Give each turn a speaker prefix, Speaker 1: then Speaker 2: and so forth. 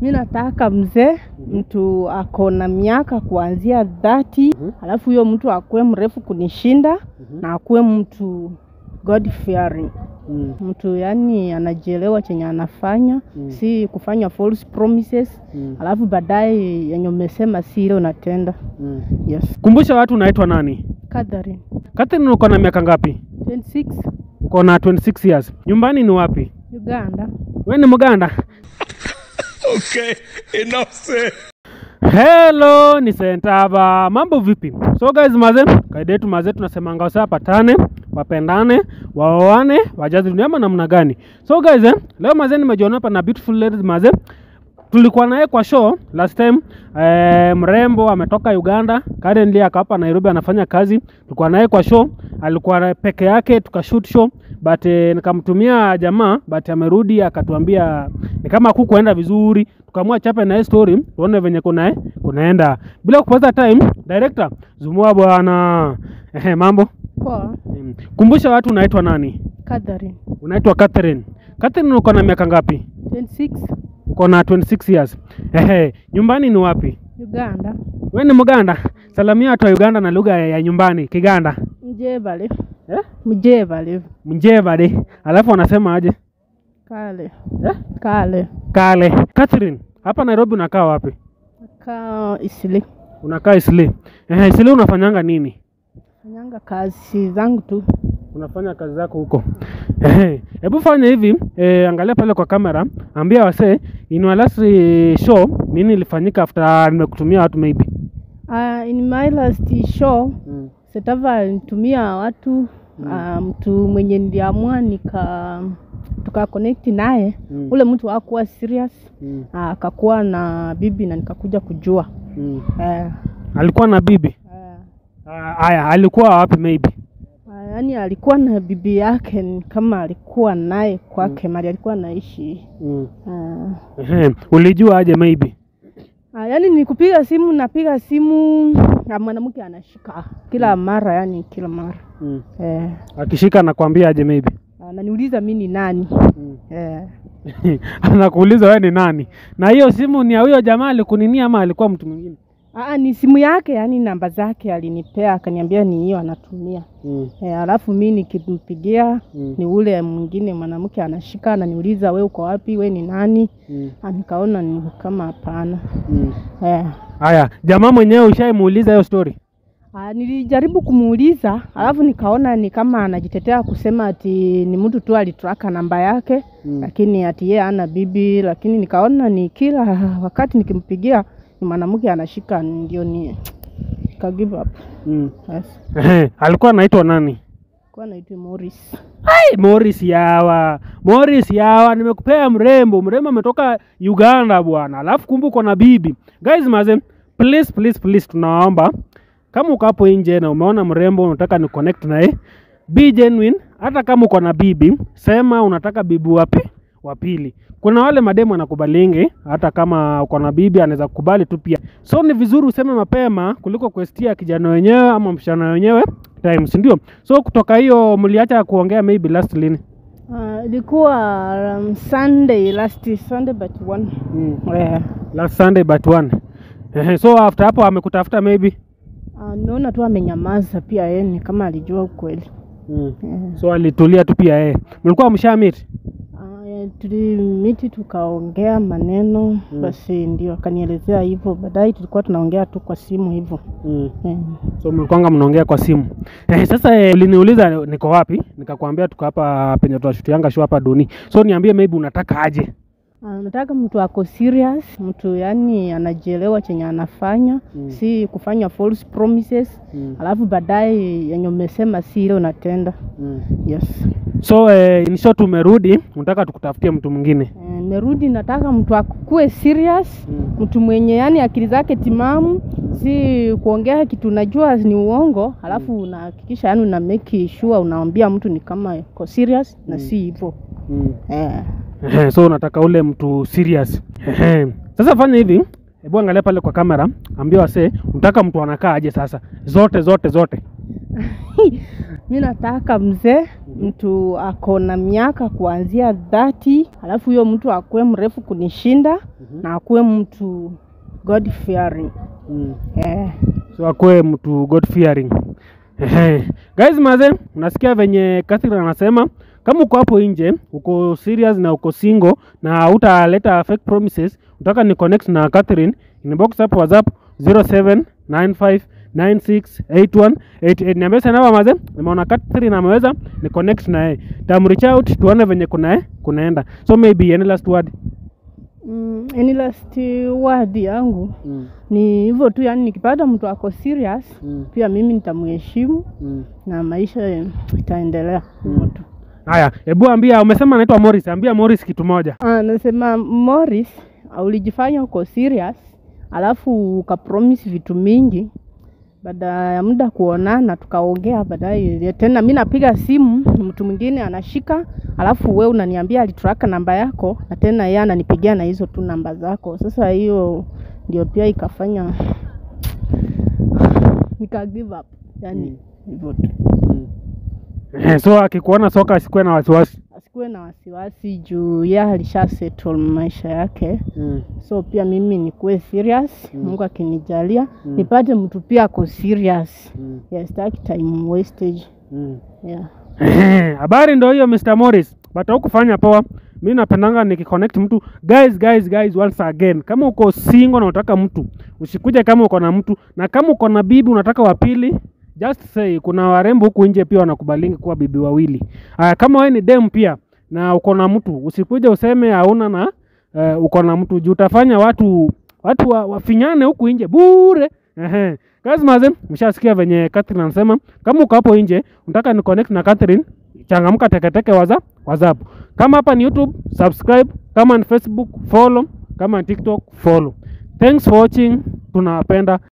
Speaker 1: Mi nataka mzee mtu ako na miaka kuanzia dhati, alafu huyo mtu akuwe mrefu kunishinda na akuwe mtu God fearing,
Speaker 2: Mm.
Speaker 1: mtu yani anajielewa chenye anafanya, si kufanya false promises
Speaker 2: Mm.
Speaker 1: alafu baadaye yenye umesema si ile unatenda.
Speaker 2: Mm.
Speaker 1: Yes.
Speaker 2: Kumbusha watu unaitwa nani?
Speaker 1: Catherine,
Speaker 2: Catherine, uko na miaka ngapi?
Speaker 1: 26,
Speaker 2: Uko na 26 years. Nyumbani ni wapi?
Speaker 1: Uganda.
Speaker 2: We ni Mganda?
Speaker 3: Okay, enough said.
Speaker 2: Hello, ni Sentaba. Mambo vipi? So guys, maze, kaida yetu maze, tunasemanga wase wapatane, wapendane, waoane, wajazi dunia ama namna gani? So guys, eh, leo maze nimejiona hapa na beautiful ladies maze. Tulikuwa naye kwa show last time eh, mrembo ametoka Uganda, currently ako hapa Nairobi anafanya kazi. Tulikuwa naye kwa show, alikuwa na- peke yake tukashoot show but eh, nikamtumia jamaa but amerudi akatuambia ni kama kukuenda vizuri, tukaamua chape na yeye story tuone venye kuna kunaenda. Bila kupoteza time, director zumua bwana. Ehe, mambo
Speaker 1: Poa.
Speaker 2: Mm. Kumbusha watu unaitwa nani?
Speaker 1: Catherine,
Speaker 2: Unaitwa Catherine. Catherine, uko na miaka ngapi?
Speaker 1: 26,
Speaker 2: Uko na 26 years. Ehe, nyumbani ni wapi?
Speaker 1: Uganda.
Speaker 2: We ni Mganda? Salamia watu wa Uganda na lugha ya nyumbani Kiganda.
Speaker 1: Mjebale.
Speaker 2: Eh?
Speaker 1: Mjebale.
Speaker 2: Mjevade. Alafu wanasema aje?
Speaker 1: Kale.
Speaker 2: Eh?
Speaker 1: Kale.
Speaker 2: Kale. Catherine, hapa Nairobi unakaa wapi?
Speaker 1: Ka Isili.
Speaker 2: Unakaa Isli. Ehe, Isli unafanyanga nini?
Speaker 1: Fanyanga kazi zangu tu.
Speaker 2: Unafanya kazi zako huko. Ehe, hebu fanya hivi, eh, angalia pale kwa kamera, ambia wasee in your last eh, show nini ilifanyika after nimekutumia watu maybe.
Speaker 1: Uh, in my last show Setava alinitumia watu uh, mtu mwenye niliamua nika tuka connect naye
Speaker 2: Mm.
Speaker 1: ule mtu hakuwa serious
Speaker 2: Mm.
Speaker 1: uh, akakuwa na bibi na nikakuja kujua
Speaker 2: Mm.
Speaker 1: uh,
Speaker 2: Alikuwa na bibi.
Speaker 1: uh,
Speaker 2: Ah, Aya, alikuwa wapi maybe?
Speaker 1: uh, yani alikuwa na bibi yake ni kama alikuwa naye kwake mali alikuwa anaishi
Speaker 2: Mm.
Speaker 1: uh,
Speaker 2: Ehe, ulijua aje maybe?
Speaker 1: uh, yani ni kupiga simu napiga simu na mwanamke anashika kila mara yani kila mara
Speaker 2: Mm.
Speaker 1: eh,
Speaker 2: Akishika anakwambia aje maybe?
Speaker 1: ananiuliza mi ni nani
Speaker 2: Mm.
Speaker 1: eh,
Speaker 2: Anakuuliza wewe ni nani? Na hiyo simu ni ya huyo jamaa alikuninia ama alikuwa mtu mwingine?
Speaker 1: Aa, ni simu yake, yani namba zake alinipea, akaniambia ni hiyo anatumia.
Speaker 2: Mm.
Speaker 1: E, alafu mi nikimpigia
Speaker 2: Mm.
Speaker 1: ni ule mwingine mwanamke anashika ananiuliza, we uko wapi, we ni nani?
Speaker 2: Mm.
Speaker 1: Ah, Nikaona ni kama hapana.
Speaker 2: Mm.
Speaker 1: E,
Speaker 2: Haya, jamaa mwenyewe ushaimuuliza hiyo story?
Speaker 1: Ah, nilijaribu kumuuliza, alafu nikaona ni kama anajitetea kusema ati ni mtu tu alitraka namba yake
Speaker 2: Mm.
Speaker 1: lakini ati yeye ana bibi, lakini nikaona ni kila wakati nikimpigia ni mwanamke anashika, ndio ni ka give up.
Speaker 2: Mm.
Speaker 1: Yes.
Speaker 2: Ehe, alikuwa anaitwa nani?
Speaker 1: Kwa naitwa Morris.
Speaker 2: Ai, Morris Yawa. Morris Yawa, nimekupea mrembo. Mrembo ametoka Uganda bwana. Alafu kumbuka na bibi. Guys maze, please please please tunawaomba kama uko hapo nje na umeona mrembo unataka ni connect naye, be genuine. Hata kama uko na bibi, sema unataka bibi wapi? Wa pili. Kuna wale mademu anakubalingi hata kama uko na bibi anaweza kukubali tu pia. So ni vizuri useme mapema kuliko kuestia kijana wenyewe ama msichana wenyewe time, si ndio? So kutoka hiyo mliacha kuongea maybe last lini?
Speaker 1: Uh, ilikuwa um, Sunday last Sunday but one.
Speaker 2: Mm.
Speaker 1: Yeah.
Speaker 2: Last Sunday but one. Ehe, so after hapo amekutafuta maybe.
Speaker 1: Uh, nimeona tu amenyamaza pia yeye ni kama alijua ukweli.
Speaker 2: Mm.
Speaker 1: Yeah.
Speaker 2: So alitulia tu pia yeye. Mlikuwa mshamit?
Speaker 1: Uh, tulimiti tukaongea maneno
Speaker 2: Mm.
Speaker 1: basi ndio akanielezea hivyo. Baadaye tulikuwa tunaongea tu kwa simu hivyo.
Speaker 2: Mm.
Speaker 1: Yeah.
Speaker 2: So mlikuwanga mnaongea kwa simu. Eh, sasa eh, uliniuliza niko wapi? Nikakwambia tuko hapa penye tunashutianga show hapa Doni. So niambie maybe unataka aje?
Speaker 1: Uh, nataka mtu ako serious, mtu yani anajielewa chenye anafanya
Speaker 2: Mm.
Speaker 1: si kufanya false promises
Speaker 2: Mm.
Speaker 1: alafu baadaye yenye umesema si ile unatenda.
Speaker 2: Mm.
Speaker 1: Yes.
Speaker 2: So eh, in short umerudi, unataka tukutafutie mtu mwingine.
Speaker 1: Eh, Nimerudi, nataka mtu akuwe serious,
Speaker 2: Mm.
Speaker 1: mtu mwenye yani akili zake timamu, si kuongea kitu unajua ni uongo, alafu unahakikisha yani una make sure unaambia mtu ni kama uko serious na si hivyo
Speaker 2: Mm.
Speaker 1: eh.
Speaker 2: Ehe, so unataka ule mtu serious. Ehe. Sasa fanya hivi, hebu angalia pale kwa kamera, ambia wasee unataka mtu anakaa aje sasa, zote zote zote.
Speaker 1: Mi nataka mzee mtu ako na miaka kuanzia dhati, alafu huyo mtu akuwe mrefu kunishinda na akuwe mtu God fearing.
Speaker 2: Mm.
Speaker 1: Eh,
Speaker 2: so akwe mtu god fearing Ehe. guys maze unasikia venye Catherine anasema kama uko hapo nje uko serious na uko single na utaleta fake promises utaka ni connect na Catherine inbox hapo whatsapp 0795968188 niambia sana namba maze nimeona Catherine ameweza ni connect na yeye tam reach out tuone venye kuna kunaenda so maybe any last word
Speaker 1: mm, any last word yangu ni hivyo tu, yani nikipata mtu ako serious pia mimi nitamheshimu na maisha itaendelea hivyo tu.
Speaker 2: haya hebu ambia umesema anaitwa Morris ambia Morris kitu moja
Speaker 1: Ah, nasema Morris, ulijifanya uko serious alafu ukapromise vitu mingi, baada ya muda kuonana tukaongea baadaye tena, mi napiga simu mtu mwingine anashika, alafu we unaniambia alitraka namba yako, na tena yeye ananipigia na hizo tu namba zako. Sasa hiyo ndio pia ikafanya nika give up, yani hivyo tu.
Speaker 2: Eh, so akikuona soka asikuwe na wasiwasi
Speaker 1: Asikuwe na wasiwasi juu yeye alisha settle maisha yake so pia mimi nikuwe serious Mungu akinijalia nipate mtu pia ako serious yeah, sitaki time wastage yeah.
Speaker 2: Eh, habari ndo hiyo Mr. Morris but kufanya poa mi napendanga nikiconnect mtu guys guys guys once again kama uko single na unataka mtu usikuje kama uko na mtu na kama uko na bibi unataka wapili just say kuna warembo huku nje pia wanakubalingi kuwa bibi wawili aya kama wewe ni dem pia na uko na mtu usikuje useme hauna na uh, uko na mtu juu utafanya watu watu wa, wafinyane huku nje bure Ehe. Guys maze, mshasikia venye Catherine anasema kama uko hapo nje unataka ni connect na Catherine, changamka teketeke waza WhatsApp. Kama hapa ni YouTube, subscribe, kama ni Facebook, follow, kama ni TikTok, follow. Thanks for watching. Tunawapenda.